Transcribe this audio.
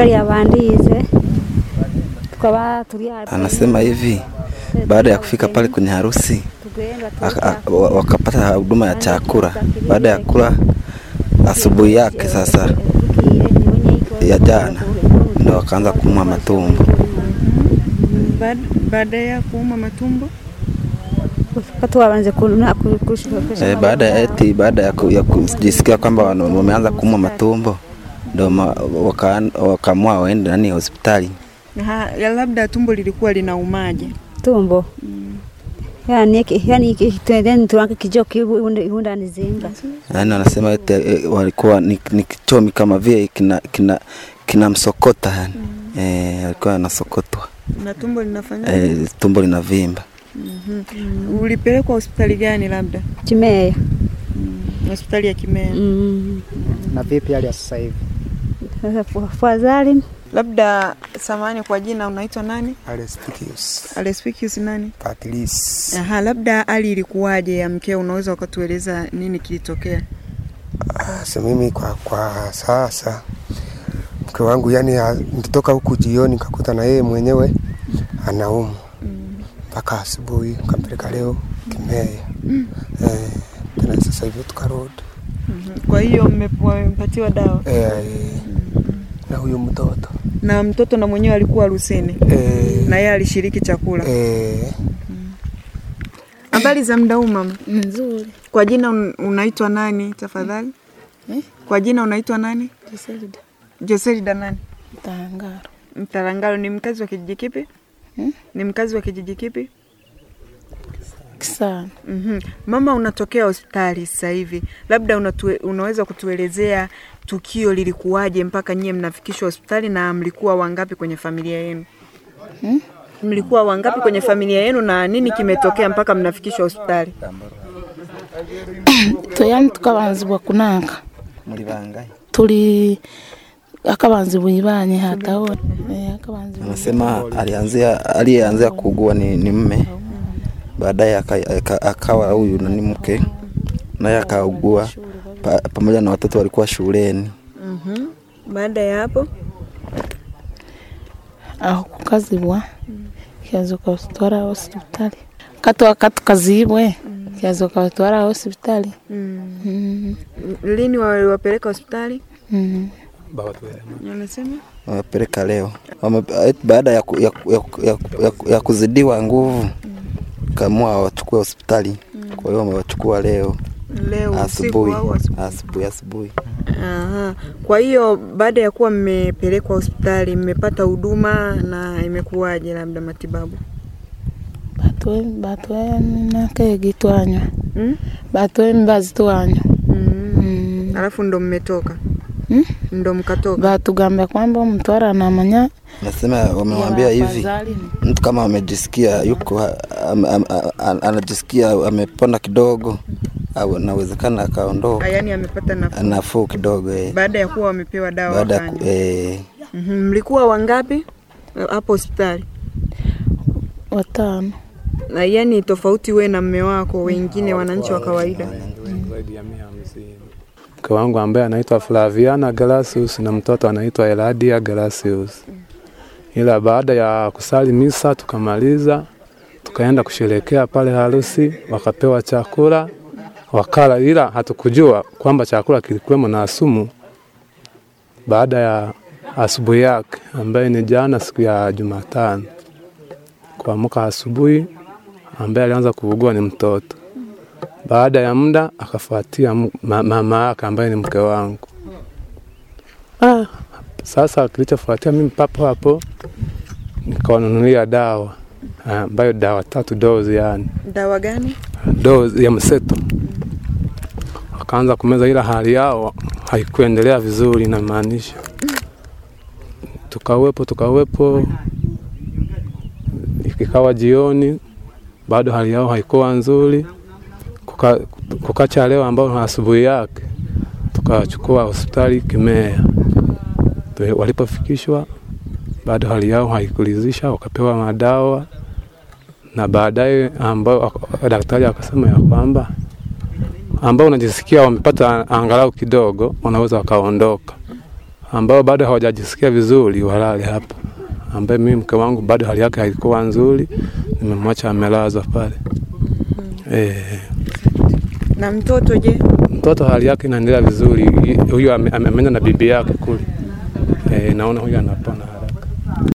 gari abandize tukaba turi hapa Anasema hivi baada ya kufika pale kwenye harusi tugenda aka- a- wa- wakapata huduma ya chakula. Baada ya kula asubuhi yake sasa ya jana ndio wakaanza kuumwa matumbo. Baad- baada ya kuuma matumbo katuwabanze kuna Eh, baada ya eti baada ya, ku, ya kujisikia kwamba wana- wameanza kuumwa matumbo ndio ma- waka- wakaamua waende nani hospitali. ha, ya labda tumbo lilikuwa linaumaje? tumbo yani iki- yani iki- twendeni tuanke kijoki ihunda nizimba Yaani wanasema eti eh, walikuwa ni, ni kichomi kama vile kina kina kinamsokota yani. Eh, alikuwa anasokotwa. Na tumbo linafanya Eh, tumbo linavimba. Mhm. Ulipelekwa hospitali gani? Labda chimeya hospitali ya Kimea. Mm. Na vipi hali ya sasa hivi? Sasa fu- fadhali Labda samani, kwa jina unaitwa nani? Alespicius Alespicius nani? Patrice. Aha, labda hali ilikuwaje ya mkeo, unaweza ukatueleza nini kilitokea? Ah, so mimi kwa, kwa sasa mke wangu yani ah, nilitoka huku jioni nikakuta na yeye mwenyewe anaumwa mpaka asubuhi, kampeleka leo Kimea eh, tena sasa hivi tukarudi Mhm. Kwa hiyo mmepewa- mmepatiwa dawa eh, na huyu mtoto na mtoto na mwenyewe alikuwa harusini eh, na yeye alishiriki chakula. eh, Habari za muda huu mama? Nzuri. Kwa jina un, unaitwa nani tafadhali? Eh? Kwa jina unaitwa nani? Kiselida. Joselida nani? Tangaro. Mtarangalo ni mkazi wa kijiji kipi? Hmm? Ni mkazi wa kijiji kipi? Kisana. Mhm. Mama, unatokea hospitali sasa hivi, labda unatue, unaweza kutuelezea tukio lilikuwaje mpaka nyie mnafikishwa hospitali na mlikuwa wangapi kwenye familia yenu? Hmm? Mlikuwa wangapi kwenye familia yenu na nini kimetokea mpaka mnafikishwa hospitali? Tuyani tukabanzibwa kunanka. Muri bangahe? Tuli akabanzibwa ibanye hataona. Eh, akabanzibwa. Anasema alianzia aliyeanzia kuugua ni, ni mme, baadaye aka- aka- akawa huyu nani mke naye akaugua pa, pamoja na watoto walikuwa shuleni. Mhm. Baada ya hapo Aho kukazibwa. Kiazuka usitwara hospitali. Katwa katukazibwe. Kiazuka utwara hospitali. mm. Mm. lini waliwapeleka hospitali? Mm. Unasema Wamepeleka leo Wame, eti baada ya, ku, ya, ku- ya, ku- ya, ku- ya, ku- ya kuzidiwa nguvu kaamua wachukue hospitali. Kwa hiyo wamewachukua leo leo usiku asubuhi au asubuhi? asubuhi asubuhi. Aha. Kwa hiyo baada ya kuwa mmepelekwa hospitali mmepata huduma na imekuwaje, labda matibabu? Batwe batwe nake gitwanywa. Mm? Batwe mbazi twanywa. Mm. Mm. Alafu ndo mmetoka Mm? ndo mkatoka. batugambia kwamba umtwara anamanya Nasema wamemwambia hivi afadhali. mtu kama amejisikia yuko ha- am, am, am, anajisikia amepona kidogo au nawezekana akaondoka Yaani amepata nafuu nafuu kidogo eh. baada ya kuwa wamepewa dawa. baada ya wakanywa. ku- eh, Mhm. Mlikuwa wangapi eh, hapo hospitali? watano Na yani tofauti we na mme wako, wengine wananchi wa kawaida. zaidi ya mia hamsini. Mke wangu ambaye anaitwa Flaviana Galasius na mtoto anaitwa Eladia Galasius. Ila baada ya kusali misa tukamaliza, tukaenda kusherekea pale harusi, wakapewa chakula wakala, ila hatukujua kwamba chakula kilikuwemo na sumu. Baada ya asubuhi yake ambaye ni jana, siku ya Jumatano, kuamka asubuhi, ambaye alianza kuugua ni mtoto baada ya muda akafuatia m- ma- mama yake ambaye ni mke wangu. Ah, sasa kilichofuatia mimi papo hapo nikawanunulia dawa ah, ambayo dawa tatu dozi, yani Dawa gani? dozi ya mseto. Wakaanza kumeza, ila hali yao haikuendelea vizuri, inamaanisha tukawepo tukawepo, ikawa jioni, bado hali yao haikuwa nzuri kuka, kukacha leo ambao asubuhi yake tukawachukua hospitali Kimea. Tu- Walipofikishwa bado hali yao haikuridhisha, wakapewa madawa na baadaye ambao ak- daktari akasema ya kwamba ambao unajisikia wamepata angalau kidogo, wanaweza wakaondoka. ambao bado hawajajisikia vizuri walale hapa, ambaye mimi mke wangu bado hali yake haikuwa nzuri, nimemwacha amelazwa pale. Eh, Na mtoto je? mtoto hali yake inaendelea vizuri, huyu ame- ame- ameenda na bibi yake kule. Eh, naona huyu anapona.